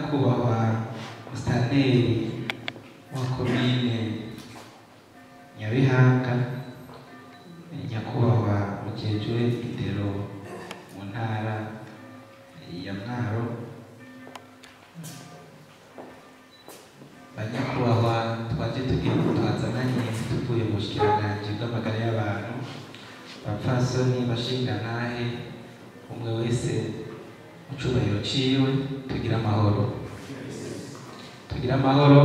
nyakubahwa musitanteri wa komine nyabihanga nyakubahwa mukecuru indero mu ntara ya mwaro banyakubahwa twaje tugiye twazananye tuvuye mu bushikiranganji bw'amagara y'abantu bapfasoni bashingantahe umwe wese mu cubahiro ciwe tugira amahoro tugira amahoro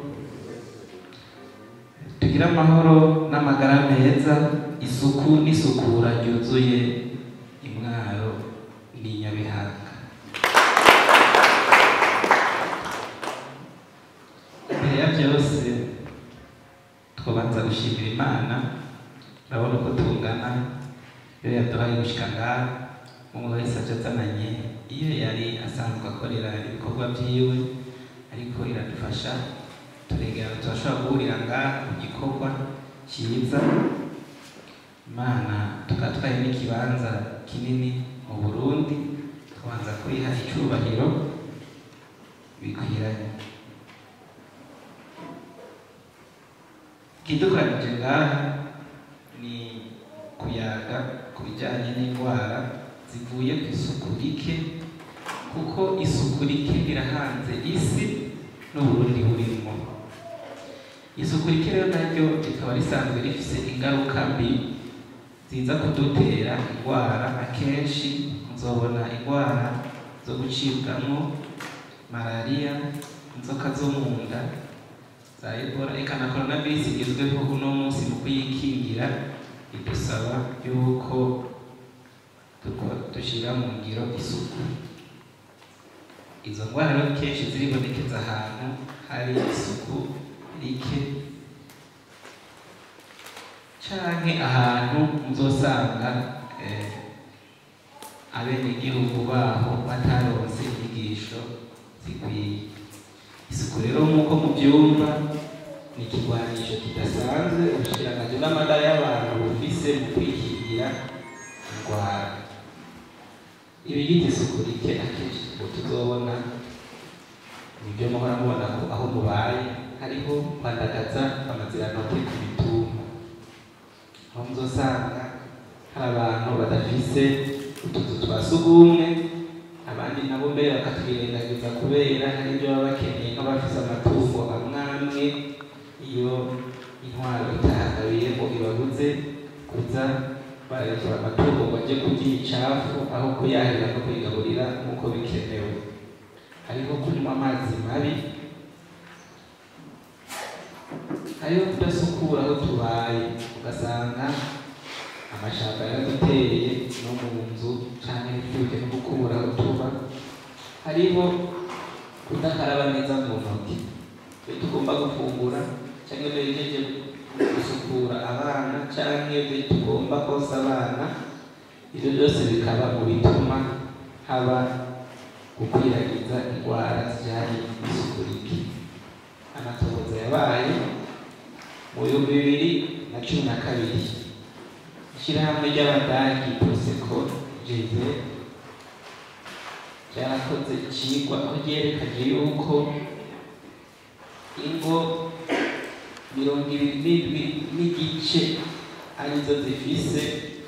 tugira amahoro n'amagara meza isuku n'isukura ryuzuye imwaro ni nyabihanga imbere ya byose twabanza gushimira imana urabona uko tungana iyo yaduhaye gushika ngaha umwe wese aje azananye iyo yari asanzwe akorera ibikorwa vyiwe ariko iradufasha turegera turashobora guhurira ngaha mu gikorwa cyiza imana tukaba twari n'ikibanza kinini mu burundi tubanza kuyiha icubahiro bikwiranye ikidukanije ngaha ni kuyaga ku bijyanye n'indwara zivuye ku isuku rike kuko isuku rike rirahanze isi n'uburundi burimo isuku rike rero naryo rikaba risanzwe rifise ingaruka mbi ziza kudutera indwara akenshi muzobona indwara zo gucibwamo malariya inzoka zo mu nda za ebola eka na coronavirus igezweho uno munsi mu kuyikingira idusaba yuko tuko- dushira mu ngiro isuku izo ndwara rero kenshi ziribonekeza ahantu hari isuku rike canke ahantu muzosanga eh, abenegihugu baho bataronse inyigisho zikwiye isuku rero nk'uko mubyumva ni ikigwanisho kidasanzwe ubushikiranganji bw'amagara y'abantu bufise mu kwikingira indwara ibigize isuku rike akenshi ngo tuzobona nibyo muhora mubona ko aho mubaye hariho kwandagaza amazirantoke ku mitumba aho muzosanga hari abantu badafise utuzu twa sugumwe abandi nabo mbere bakatwirengagiza kubera hari ibyo baba bakeneye nk'abafise amatungo amwe amwe iyo intwaro itahagabiye ngo ibabuze kuza bararekera amatungo ngo ajye kurya imicafu aho kuyahira no kuyigaburira nk'uko bikenewe hariho kunywa amazi mabi hariho kudasukura aho tubaye ugasanga amashamba yaraduteye no mu nzu canke ntitwibuke no gukubura aho tuba hariho kudakaraba neza mu ntoki iyo tugomba gufungura canke iyo duhejeje gusukura abana canke iyo tugomba kosa abana ivyo byose bikaba mu bituma haba gukwiragiza indwara zijanye n'isuku rike amatohoza yabaye mu bihumbi bibiri na cumi na kabiri ishyirahamwe ry'abadagi proseko jeze ryarakoze ikigwa aho ryerekanye yuko ingo mirongo ibiri n'indwi n'igice arizo zifise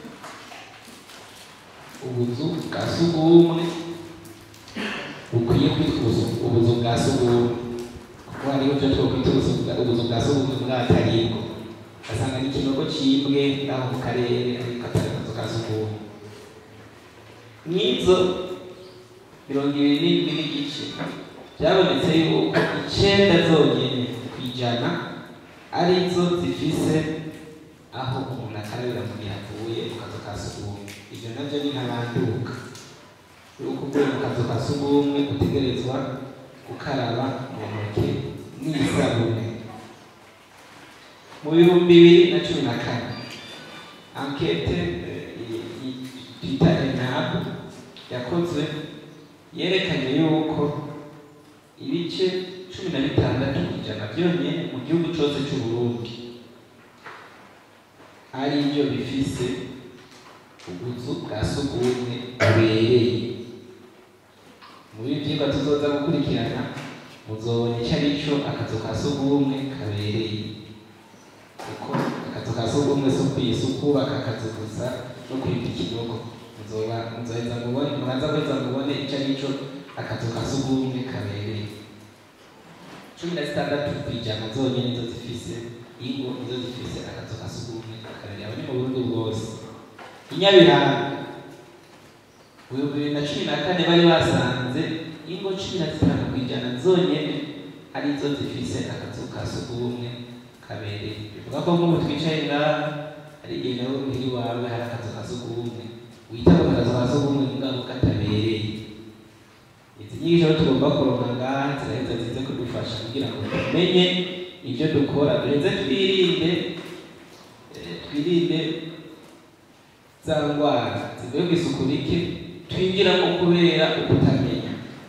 ubuzu bwa sugumwe bukwiye kwitwa ubuzu- ubuzu bwa sugumwe kuko hariho ibyo twokwita ubuzu bwa- ubuzu bwa sugumwe bw'abatariko ugasanga ni ikinogo cibwe ngaho mu karere ariko atari akazu ka sugumwe nk'izo mirongo ibiri n'indwi n'igice byabonetse yuko icenda zonyene ku ijana arizo zifise aho umuntu akarabira mu gihe avuye mu kazu ka sugumwe ivyo navyo ni ntabanduka yuko uvuye mu kazu ka sugumwe utegerezwa gukaraba mu ntoke n'isabune mu bihumbi bibiri na cumi na kane ankete eh, i- i- twita enabu yakozwe yerekanye yuko ibice cumi na bitandatu ku ijana byonyine mu gihugu cyose cy'uburundi ari byo bifise ubuzu bwa sugumwe bubereye muri ibi byigwa ivyigwa tuzoza gukurikirana muzobona ico ari co akazu ka sugumwe kabereye kuko akazu ka sugumwe si ukwisi ukubaka akazu gusa no kwimba ikinogo muzoba muzoheza mubone muraza guheza mubone ico ari co akazu ka sugumwe kabereye cumi na zitandatu kw'ijana zonyene nizo zifise ingo nizo zifise akazu ka sugumwe kabereye abo ni mu burundi bwose inyabiranga mu bihumbi bibiri na cumi na kane bari basanze ingo cumi na zitanu kw'ijana zonyene arizo zifise akazu ka sugumwe kabereye bivuga ko nk'ubu twicaye ngaha hari igihe nawe muhira iwawe hari akazu ka sugumwe wita ku kazu ka sugumwe mugabo katabereye izi nyigisho rero tugomba kuronka ngaha ziraheza zize kudufasha kugira ngo tumenye ibyo dukora duheze twirinde eh, twirinde za ndwara zivuye ku isuku rike twinjiramo kubera ukutamenya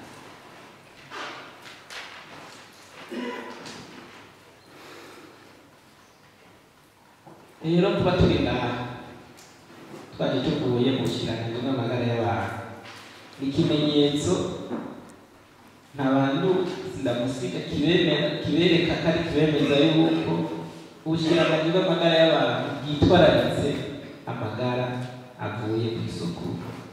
rero kuba turi ngaha twaje tuvuye mu kiraniro n'amagara y'abantu ni ikimenyetso nta bantu ndamusiga kibemera kibereka ko ari kibemeza yuko ubushikiranganji bw'amagara y'abantu bwitwararitse amagara avuye ku isuku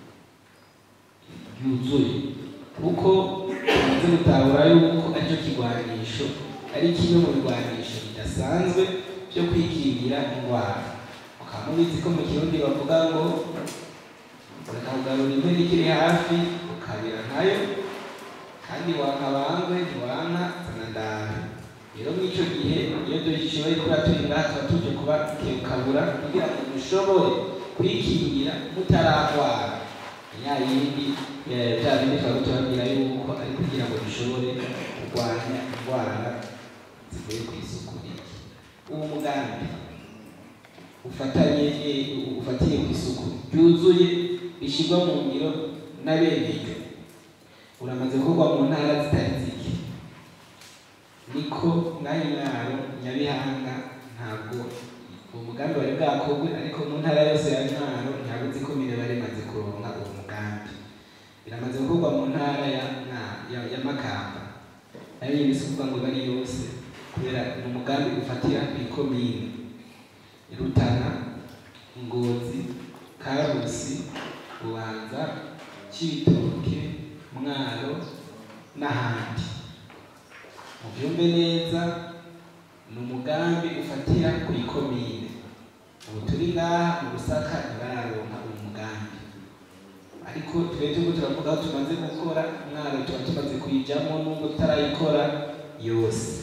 yuzuye kuko tumaze gutahura yuko aricyo kigwanisho ari kimwe mu bigwanisho bidasanzwe byo kwikingira indwara mukaba mubizi ko mu kirundi bavuga ngo reka kugarura impene ikiri hafi ukabira nkayo kandi wankabangwe ntiwanka zanandawe rero mw'ico gihe iyo dushoboye kuba turi ngaha tuba tuje kuba kebukabura kugira ngo dushobore kwikingira mutaragwara ya yindi eh, bya bindi twaba tubabwira yuko ari kugira ngo dushobore kurwanya indwara zivuye ku isuku rike uwo mugambi ufatanye eh, ufatiye ku isuku ryuzuye bishyirwa mu ngiro n'abeneyo uramaze gukorwa mu ntara zitari zike niko mwanya mwaro nyabihanga ntabwo uwo mugambi wari bwakorwe ariko mu ntara yose ya mwaro ntabwo uzi ko mine bari maze kuronka uwo mugambi biramaze gukorwa mu ntara ya, na- ya, ya makamba nayo nyine si ukuvuga ngo bari yose kubera ni umugambi ufatira ku ikomine rutana ngozi karusi bubanza cibitoke mwaro n'ahandi mubyumve neza ni umugambi ufatira ku ikomine ubu turi ngaha mu rusaka ntibararonka uwo mugambi ariko twebwe turiko turavuga aho tumaze gukora mwaro tuba tumaze kuyijamo nubwo tutarayikora yose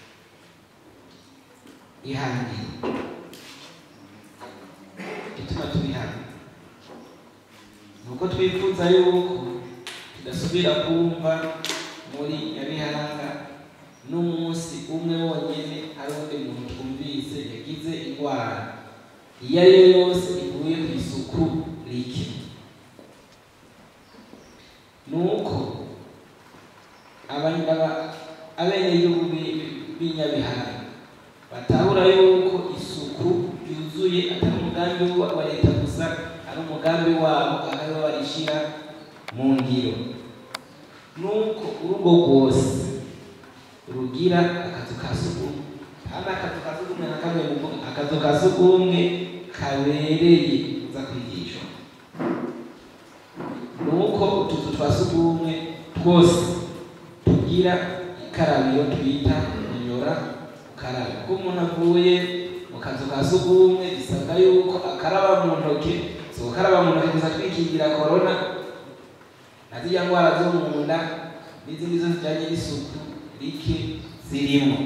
ihangiye ituma turi hano ni uko twifuza yuko tudasubira kumva muri nyabihanga n'umunsi umwe wonyene hari undi muntu twumvise yagize indwara iyo ari yo yose ivuye ku isuku rike nuko aba- aba- abenegihugu b'i- b'inyabihanga batahura yuko isuku yuzuye atari umugambi wa wa leta gusa ari umugambi wabo ahariho barishira mu ngiro nuko urugo rwose rugira akazu ka sugumwe kandi akazu ka sugumwe na kamwe mu akazu ka sugumwe kabereye uza kwigishwa nuko utuzu twa sugumwe twose tugira ikarabiro twita inyora ukaraba ko umuntu avuye mu kazu ka sugumwe bisabwa yuko akaraba mu ntoke si gukaraba mu ntoke gusa twikingira korona na zirya ndwara zo mu nda n'izindi zo zijyanye n'isuku rike zirimo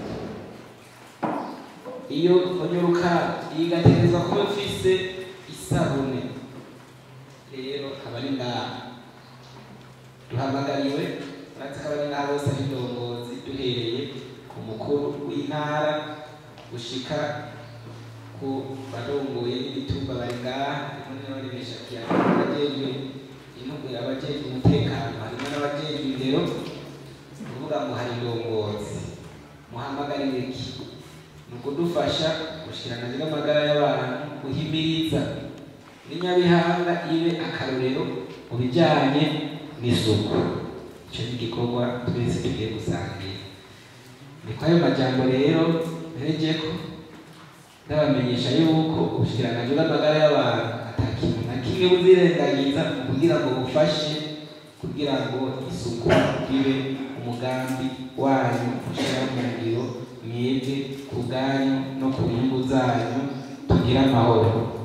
iyo onyoruka igategerezwa kuba ifise isabune rero aba ari ngaha duhamagariwe uretse ko abari ngaha bose ari indongozi duhereye ku mukuru w'intara gushika ku barongoye n'imitumba bari ngaha harimo n'abaremesha kiyaga abajejwe intugwe abajejwe umutekano harimo n'abajejwe indero ni ukuvuga ngo hari indongozi muhamagarire iki ni ukudufasha gushikiranganje n'amagara y'abantu guhimiriza n'inyabihanga ibe akarorero mu bijyanye n'isuku icyo ni igikorwa twese tugiye gusangira ni ko ayo majambo rero mperejeko ndabamenyesha yuko ubushikiranganji bw'amagara y'abantu ata kintu na kimwe buzirengagiza kugira ngo bufashe kugira ngo isuku ribe umugambi wanyu ushyira mu ngiro mwebwe ku bwanyu no ku nyungu zanyu tugire amahoro